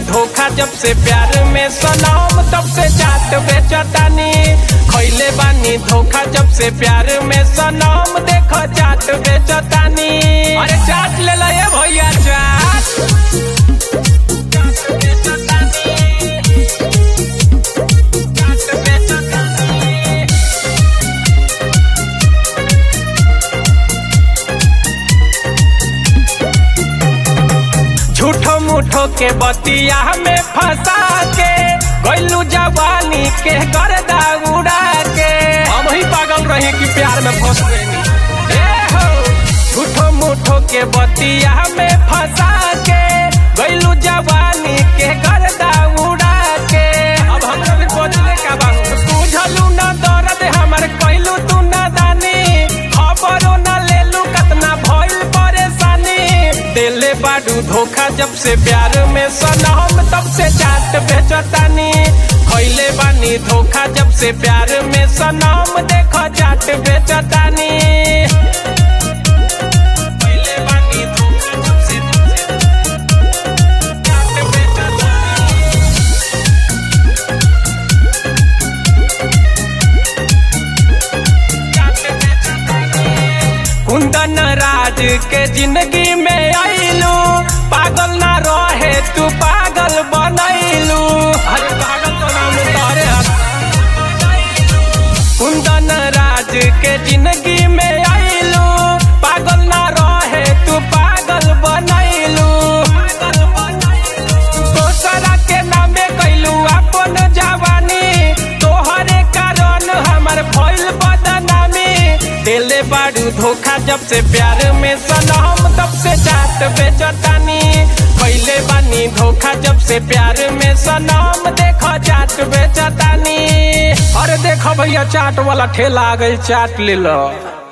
धोखा जब से प्यार में सनम तब से चाट बेचतानी खैले बानी धोखा जब से प्यार में सनम देख चाट बेचतानी अरे चाट ले ला ये भैया चाट चाट बेचतानी। चाट बेचतानी। झूठो मूठो के बतिया में फंसा के गैलू जवानी के गर्दा उड़ा के हम ही पागल रही कि प्यार में फंस गई झूठो मूठो के बतिया में फंसा के गैलू जवानी के गर्दा उड़ा के अब हमरा भी बदले का बात बुझलू ना दर्द हमर कैलू तू ना दानी खबरो ना लेलू कतना भइल परेशानी दिले बाडू धोखा जब से प्यार में सनम तब से चाट बेचतानी खैले बानी धोखा जब से प्यार में सनम देख चाट बेचतानी खइले बानी धोखा जब से चाट बेचतानी। कुंदन राज के जिंदगी में आईलू पागल ना रहे तू पागल बनैलू अरे पागल तो नाम तारे कुंदन राज के जिंदगी में आईलू पागल ना रहे तू पागल बनैलू दोसरा के नामे कैलू अपन जवानी तोहरे कारण हमर भइल बदनामी दिले बाड़ू धोखा जब से प्यार में सनम तब से चाट बेचतानी कैले बानी धोखा जब से प्यार में सनम देख चाट बेचतानी अरे देखो भैया चाट वाला ठेला आ गई चाट ले लो